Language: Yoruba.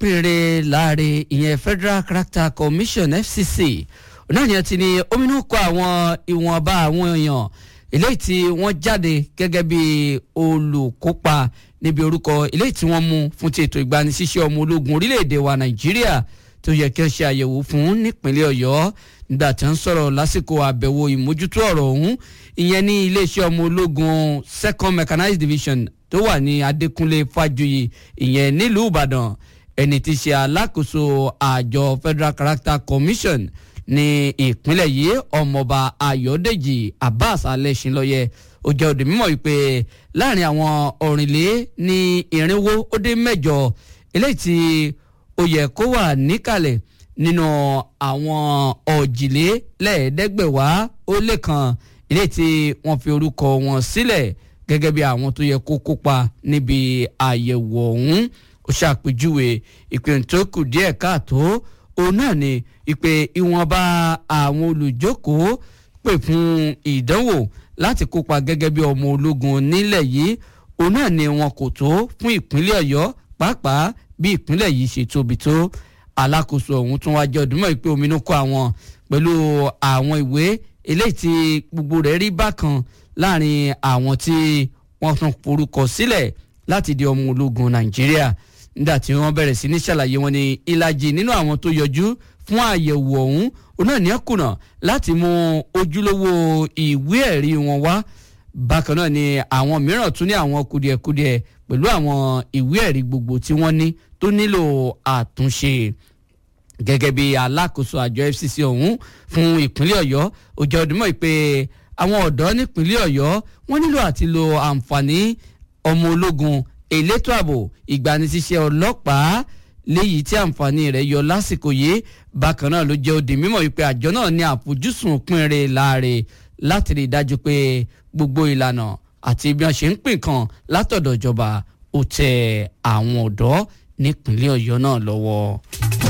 péré láàrin ìyẹn Federal Character Commission FCC náà ni ẹ ti ní ominú kọ àwọn ìwọ̀nba àwọn èèyàn eléyìí tí wọ́n jáde gẹ́gẹ́ bí olùkópa níbi orúkọ eléyìí tí wọ́n mú fún ti ètò ìgbanisíṣẹ́ ọmọ ológun orílẹ̀-èdè wa Nàìjíríà tó yẹ kí wọ́n ṣe àyẹ̀wò fún nípínlẹ̀ Ọ̀yọ́ nígbà tí wọ́n sọ̀rọ̀ lásìkò àbẹ̀wò ìmójútó ọ̀rọ̀ ọ̀hún ìyẹn ní iléeṣẹ́ ọmọ ológun second mechanized division tó wà ní Adékúnlé Fájuyì ìyẹn nílùú Ìbàdàn ẹni tí ṣe alákòóso àjọ Federal Character Commission ní ìpínlẹ̀ yìí ọmọọba Ayọ̀dèjì Abbas Alẹ́ṣinlọ́yẹ ó jẹ́ òde mímọ̀ wípé láàrin àwọn ọ̀rìnlé ní irinwó ó dé mẹ́jọ eléyìí tí ó yẹ kó wà níkàlẹ̀ nínú àwọn ọ̀jìlélẹ́ẹ̀ẹ́dẹ́gbẹ̀wá ó lé kan eléyìí tí wọ́n fi orúkọ wọn sílẹ̀ gẹ́gẹ́ bí àwọn tó yẹ kó kópa níbi àyẹ̀wò ọ̀hún ó ṣàpèjúwe ìpè tó kù díẹ̀ káàtó òun náà ni ìpè ìwọ̀nba àwọn olùjókòó pè fún ìdánwò láti kópa gẹ́gẹ́ bí ọmọ ológun nílẹ̀ yìí òun náà ni wọn kò tó fún ìpínlẹ̀ Ọ̀yọ́ pàápàá bí ìpínlẹ̀ yìí ṣe tóbi tó alákòóso ọ̀hún tún wá jẹ́ ọdúnmọ́ ìpè ominú kọ àwọn pẹ̀lú àwọn ìwé eléyìí tí gbogbo rẹ̀ rí bákan láàrin àwọn tí wọ́n tún forúkọ sílẹ̀ láti di ọmọ ológun Nàìjíríà nígbà tí wọ́n bẹ̀rẹ̀ sí ní ṣàlàyé wọn ní ìlàjì nínú àwọn tó yọjú fún àyẹ̀wò ọ̀hún òun náà ní ẹ̀ kùnà láti mú ojúlówó ìwé ẹ̀rí wọn wá bákan náà ni àwọn mìíràn tún ní àwọn kùdìẹ̀kudiẹ pẹ̀lú àwọn ìwé ẹ̀rí gbogbo tí wọ́n ní tó nílò àtúnṣe gẹ́gẹ́ bí alákòóso àjọ FCC ọ̀hún fún ìpínlẹ̀ Ọ̀yọ́ ó jẹ́ ọdún mọ́ pé àwọn ọ̀dọ́ nípínlẹ̀ Ọ̀yọ́ wọ́n nílò àti lo àǹfààní ọmọ ológun elétò ààbò ìgbanisíṣẹ́ ọlọ́pàá léyìí tí àǹfààní rẹ̀ yọ lásìkò yìí bákan náà ló jẹ́ òdì mímọ̀ wípé àjọ náà ní àfojúsùn pínrẹ̀ láàrè láti rí i dájú pé gbogbo ìlànà àti bí wọ́n ṣe ń pín kan látọ̀dọ̀ ìjọba ó tẹ àwọn ọ̀dọ́ nípínlẹ̀ Ọ̀yọ́ náà lọ́wọ́.